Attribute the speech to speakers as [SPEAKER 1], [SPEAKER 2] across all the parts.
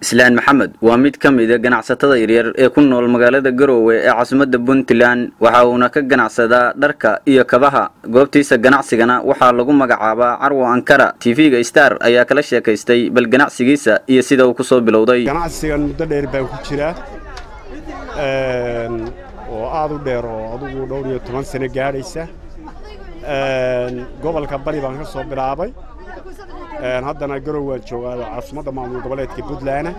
[SPEAKER 1] islaan maxamed waa mid ka mida ganacsatada yaryar ee ku nool magaalada garoowe ee caasimadda puntland waxa uuna ka ganacsadaa dharka iyo kabaha goobtiisa ganacsigana waxaa lagu magacaabaa carwo ankara tv-ga star ayaa kala sheekaystay bal ganacsigiisa iyo sida uu kusoo bilowday
[SPEAKER 2] ganacsigan muddo dheer baan ku jiraa oo aad u dheer oo adugu dhowr iyo toban sano gaadhaysa gobolka bari baan ka soo bilaabay haddana garow waan joogaa caasimadda maamul goboleedka puntland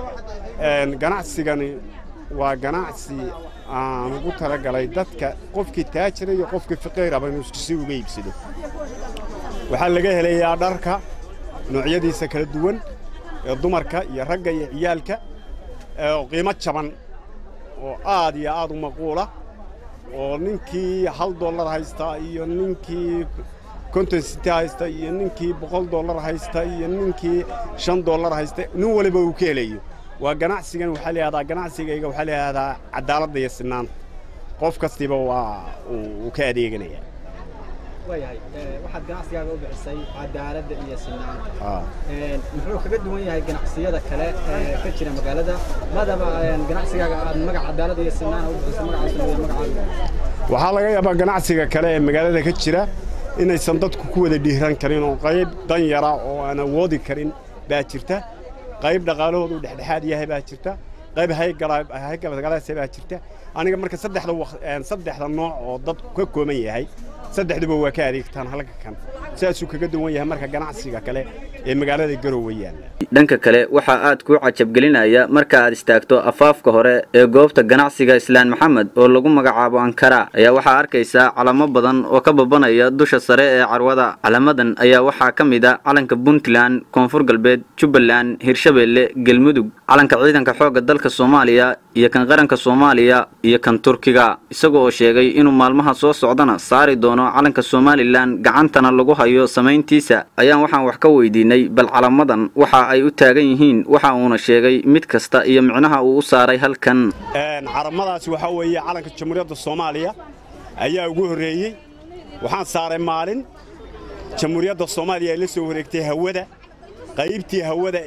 [SPEAKER 2] ganacsigani waa ganacsi aan ugu talagalay dadka qofkii taajira iyo qofkii faqiiraba inuu si uga iibsado waxaa laga helayaa dharka noocyadiisa kala duwan ee dumarka iyo ragga iyo ciyaalka oo qiimo jaban oo aad iyo aad u maquula oo ninkii hal dollar haysta iyo ninkii konton siti haysta iyo ninkii boqol dollar haysta iyo ninkii shan dollar haysta nin waliba uu ka helayo waa ganacsigan waxaa layihahdaa ganacsigayga waxaa layihahdaa cadaaladda iyo sinaanta qof kastiiba waa uu ka adeeganaya
[SPEAKER 3] waayahay waxaad ganacsigaaga u bixisay cadaaladda iyo sinaanta muxuu kaga duwan yahay ganacsiyada kale ee ka jira magaalada madaba ganacsigaaga aad magac cadaaladda iyo sinaana u bixisay magacaasuna waa magacaaga
[SPEAKER 2] waxaa laga yaabaa ganacsiga kale ee magaalada ka jira inaysan dadku ku wada dhiiran karin oo qayb dan yara oo aan awoodi karin baa jirta qayb dhaqaalahoodu dhexdhexaad yahay baa jirta qayb haygalgalaasa baa jirta aniga marka saddexda saddexda nooc oo dadku ka kooban yahay saddexduba waa ka adeegtaan halka kan saasuu kaga duwan yahay marka ganacsiga kale ee magaalada garoowe yaalla
[SPEAKER 1] dhanka kale waxaa aad kuu cajabgelinaya marka aad istaagto afaafka hore ee goobta ganacsiga islaan maxamed oo lagu magacaabo ankara ayaa waxaa arkaysaa calamo badan oo ka babanaya dusha sare ee carwada calamadan ayaa waxaa ka mid a calanka puntland koonfur galbeed jubbaland hirshabeelle galmudug calanka ciidanka xoogga dalka soomaaliya iyo kan qaranka soomaaliya iyo kan turkiga isaga oo sheegay inuu maalmaha soo socdana saari doono calanka somalilan gacantana lagu hayo samayntiisa ayaan waxaan wax ka weydiinay bal calamadan waxa ay u taagan yihiin waxa uuna sheegay mid kasta iyo micnaha uu u saaray halkan
[SPEAKER 2] calamadaasi waxaa weeye calanka jamhuuriyadda soomaaliya ayaa ugu horreeyey waxaan saaray maalin jamhuuriyadda soomaaliya ay la soo wareegtay hawada qaybtii hawada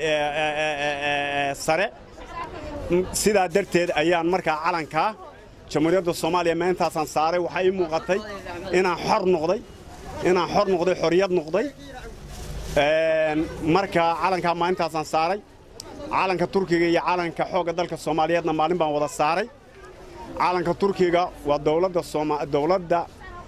[SPEAKER 2] ee sare sidaa darteed ayaan markaa calankaa jamhuuriyadda soomaaliya maalintaasaan saaray waxaa ii muuqatay inaan xor noqday inaan xor noqday xorriyad noqday marka calankaa maalintaasaan saaray calanka turkiga iyo calanka xoogga dalka soomaaliyeedna maalin baan wada saaray calanka turkiga waa dowladda dowladda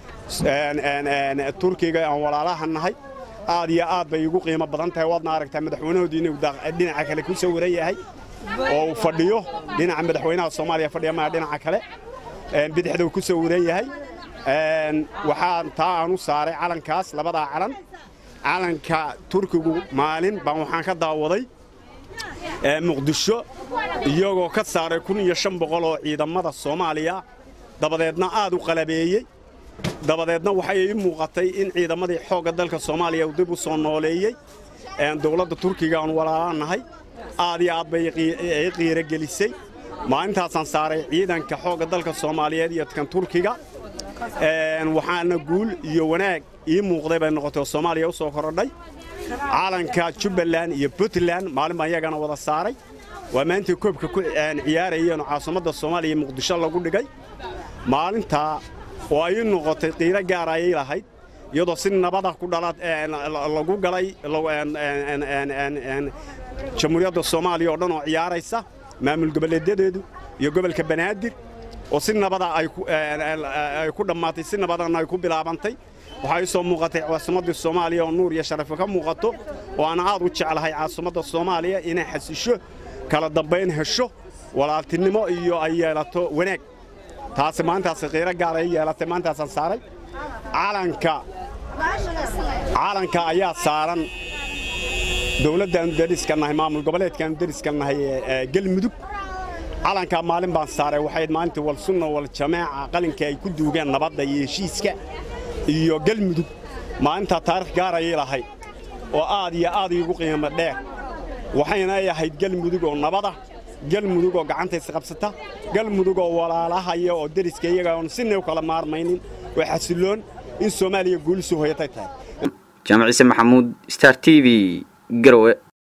[SPEAKER 2] turkiga aan walaalaha nahay aad iyo aad bay igu qiimo badan tahay waadna aragtaa madaxweynahoodii inuu dhinaca kale ku sawiran yahay oo uu fadhiyo dhinaca madaxweynaha soomaaliya fadhiya maa dhinaca kale bidixda uu ku sawiran yahay waxaa taa aan u saaray calankaas labadaa calan calanka turkigu maalin baan waxaan ka daawaday muqdisho iyagoo ka saaray kun iyo shan boqol oo ciidamada soomaaliya dabadeedna aad u qalabeeyey dabadeedna waxay ii muuqatay in ciidamadii xoogga dalka soomaaliya uu dib u soo nooleeyey dowladda turkiga aan walaalaanahay aad iyo aad bay ii qiiro gelisay maalintaasaan saaray ciidanka xoogga dalka soomaaliyeed iyo kan turkiga waxaana guul iyo wanaag ii muuqday bay noqotay oo soomaaliya u soo korodhay calanka jubbaland iyo puntland maalin baan iyagana wada saaray waa maantii koobka ku ciyaarayeenoo caasimadda soomaaliya muqdisho lagu dhigay maalintaa oo ay ii noqotay qiiro gaar ayay lahayd iyadoo si nabada ku dhala lagu galay jamhuuriyadda soomaaliya oo dhan oo ciyaaraysa maamul goboleedyadeedu iyo gobolka banaadir oo si nabada ay ku dhammaatay si nabadana ay ku bilaabantay waxaa ii soo muuqatay caasimaddii soomaaliya oo nuur iyo sharafo ka muuqato oo aan aad u jeclahay caasimadda soomaaliya inay xasisho kala dambayn hesho walaaltinimo iyo ay yeelato wanaag taasi maalintaasi qiiro gaar ay yeelatay maalintaasaan saaray calanka calanka ayaa saaran dowladdaannu dariska nahay maamul goboleedkaannu dariska nahay ee galmudug calankaa maalin baan saaray waxay maalintii wal sunna wal jamaaca qalinkii ay ku duugeen nabadda iyo heshiiska iyo galmudug maalintaa taarikh gaar ayay lahayd oo aad iyo aad iigu qiimo dheer waxayna ay ahayd galmudug oo nabada galmudug oo gacantaysa qabsata galmudug oo walaalahaya oo deriska iyaga oon sinay u kala maarmaynin oo xasilloon in soomaaliya guulisuu hoyatay tahay
[SPEAKER 1] jaamac ciise maxamuud star t v garowe